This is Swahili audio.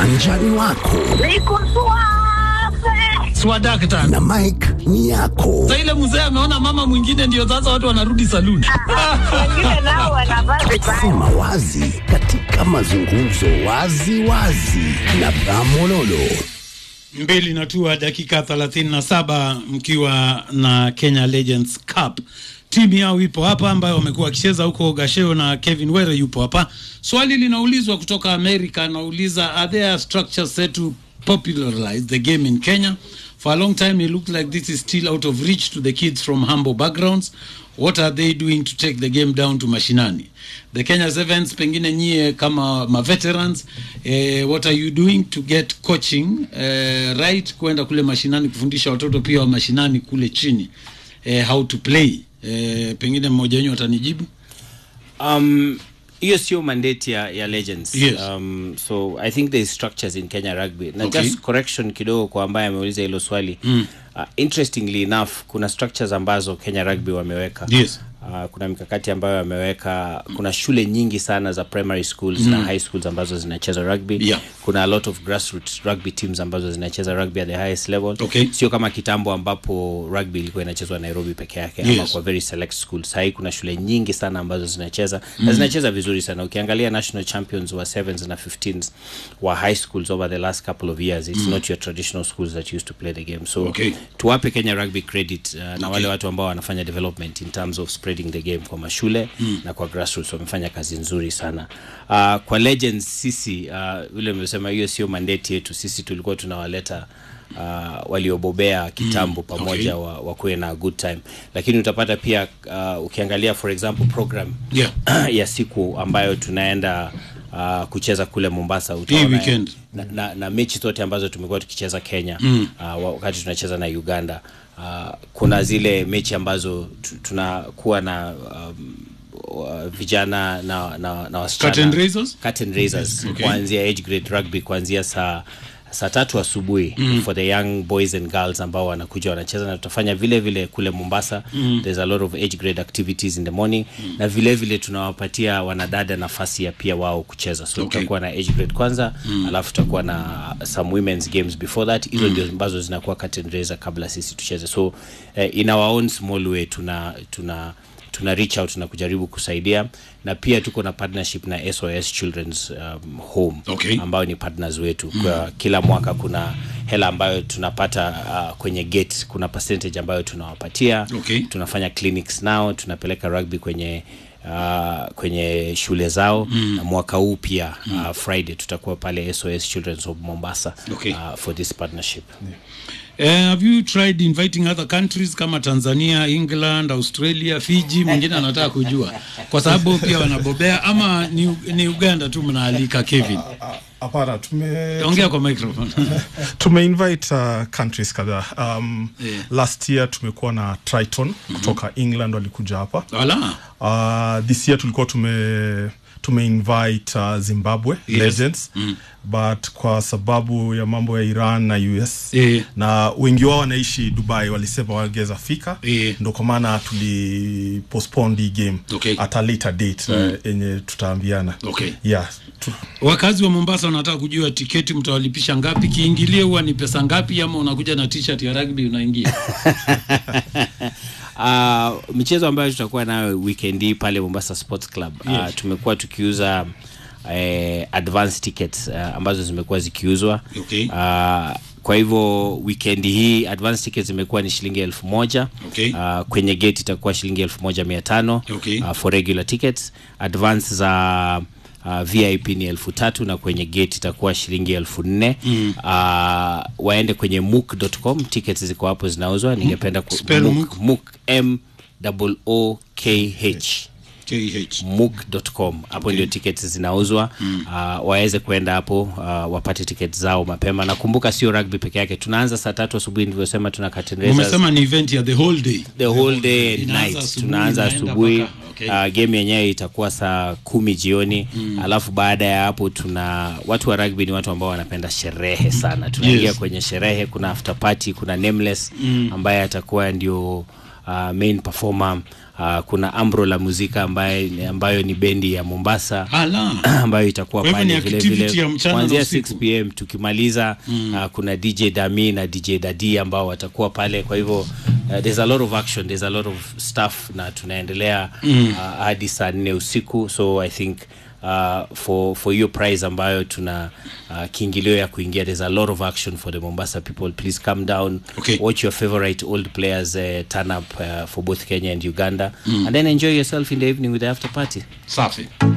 uwanjani wako Niko suave. swadakta na Mike ni yako. sa ile mzee ameona mama mwingine ndio sasa watu wanarudi saluni Wengine nao wanavaa vibaya. Sema wazi katika mazungumzo wazi wazi na Bramololo. mbili na tua dakika 37 mkiwa na Kenya Legends Cup. Timu yao ipo hapa ambayo wamekuwa wakicheza huko Gasheo na Kevin Were yupo hapa. Swali linaulizwa kutoka Amerika, anauliza are there structures set to popularize the game in Kenya? For a long time it looked like this is still out of reach to the kids from humble backgrounds. What are they doing to take the game down to mashinani? The Kenya Sevens, pengine nyie kama maveterans eh, what are you doing to get coaching eh, right kwenda kule mashinani kufundisha watoto pia wa mashinani kule chini eh, how to play eh, pengine mmoja wenyu atanijibu Um, hiyo sio mandate ya, ya legends Yes. um, so i think there is structures in kenya rugby na Okay. just correction kidogo kwa ambaye ameuliza hilo swali mm. uh, interestingly enough kuna structures ambazo kenya rugby wameweka Yes. Uh, kuna mikakati ambayo wameweka kuna shule nyingi sana za primary schools mm. na high schools ambazo zinacheza rugby Yeah. kuna a lot of grassroots rugby teams ambazo zinacheza rugby at the highest level Okay. sio kama kitambo ambapo rugby ilikuwa inachezwa nairobi peke yake Yes. ama kwa very select schools sahii kuna shule nyingi sana ambazo zinacheza mm. na zinacheza vizuri sana ukiangalia national champions wa 7s na 15s wa high schools over the last couple of years it's mm. not your traditional schools that used to play the game so Okay. tuwape kenya rugby credit uh, na wale watu ambao wanafanya development in terms of spreading the game kwa mashule mm. na kwa grassroots wamefanya kazi nzuri sana uh, kwa legends sisi uh, vile nimesema hiyo sio mandate yetu sisi tulikuwa tunawaleta uh, waliobobea kitambo mm, pamoja okay. wa, wakuwe na good time lakini utapata pia uh, ukiangalia for example program Yeah. ya siku ambayo tunaenda uh, kucheza kule mombasa Hii utaona weekend. na, na, na mechi zote ambazo tumekuwa tukicheza kenya mm. uh, wakati tunacheza na uganda uh, kuna zile mechi ambazo tu- tunakuwa na um, wa- vijana na, na, na wasichana Curtain raisers? curtain raisers Okay. kuanzia age grade rugby kuanzia saa saa tatu asubuhi mm. for the young boys and girls ambao wanakuja wanacheza na tutafanya vile vile kule mombasa mm. there's a lot of age grade activities in the morning mm. na vile vile tunawapatia wanadada nafasi ya pia wao kucheza so Okay. tutakuwa na age grade kwanza mm. alafu tutakuwa na some women's games before that hizo mm. ndio ambazo zinakuwa curtain raiser kabla sisi tucheze so eh, in our own small way tuna tuna tuna reach out na kujaribu kusaidia na pia tuko na partnership na SOS Children's um, Home Okay. ambao ni partners wetu mm. kwa kila mwaka kuna hela ambayo tunapata uh, kwenye gate kuna percentage ambayo tunawapatia Okay. tunafanya clinics nao tunapeleka rugby kwenye Uh, kwenye shule zao mm. na mwaka huu pia mm. uh, friday tutakuwa pale sos children's of mombasa Okay. uh, for this partnership Uh, have you tried inviting other countries kama Tanzania, England, Australia, Fiji? Mwingine anataka kujua kwa sababu pia wanabobea, ama ni, ni Uganda tu mnaalika Kevin? hapana tume Ongea kwa microphone. tumeinvite uh, countries kadhaa um, Yeah. last year tumekuwa na triton kutoka england walikuja hapa Wala. uh, this year tulikuwa tume tumeinvite uh, zimbabwe Yes. legends mm. but kwa sababu ya mambo ya iran na us Eh. na wengi wao wanaishi dubai walisema wangeweza fika Eh. ndo kwa maana tuli postpone hii game Okay. at a later date mm. uh, yenye tutaambiana Okay. yeah tu, Wakazi wa Mombasa wanataka kujua tiketi mtawalipisha ngapi, kiingilio huwa ni pesa ngapi, ama unakuja na t-shirt ya rugby unaingia? uh, michezo ambayo tutakuwa nayo weekend hii pale Mombasa Sports Club Yes. uh, tumekuwa tukiuza eh, advance tickets uh, ambazo zimekuwa zikiuzwa Okay. uh, kwa hivyo weekend hii advance tickets zimekuwa ni shilingi elfu moja Okay. uh, kwenye gate itakuwa shilingi elfu moja mia tano Okay. uh, for regular tickets advance za Uh, vip ni elfu tatu na kwenye gate itakuwa shilingi elfu nne mm. uh, waende kwenye mook.com tickets ziko hapo zinauzwa ningependa ku, Spell Mook, Mook, M O O K H KH. mook.com hapo ndio tickets zinauzwa mm. uh, waweze kwenda hapo uh, wapate tickets zao mapema nakumbuka sio rugby peke yake tunaanza saa tatu asubuhi nilivyosema tuna curtain raisers Umesema ni event ya the whole day. the whole day and Inaanza night asubuhi, tunaanza inaenda asubuhi mpaka- okay. uh, game yenyewe itakuwa saa kumi jioni mm. alafu baada ya hapo tuna watu wa rugby ni watu ambao wanapenda sherehe sana tunaingia Yes. kwenye sherehe kuna after party kuna nameless mm. ambaye atakuwa ndio uh, main performer uh, kuna ambro la muzika ambaye, ambayo ni bendi ya mombasa Ala. ambayo itakuwa Kwa hivyo ni pale vile activity vile ya mchana na kuanzia usiku. 6 pm tukimaliza mm. uh, kuna dj dami na dj dadi ambao watakuwa pale kwa hivyo uh, there's a lot of action there's a lot of stuff na tunaendelea mm. uh, hadi saa nne usiku so i think Uh, for for hiyo prize ambayo tuna uh, kiingilio ya kuingia there's a lot of action for the mombasa people please come down Okay. watch your favorite old players uh, turn up uh, for both kenya and uganda mm. and then enjoy yourself in the evening with the after party safi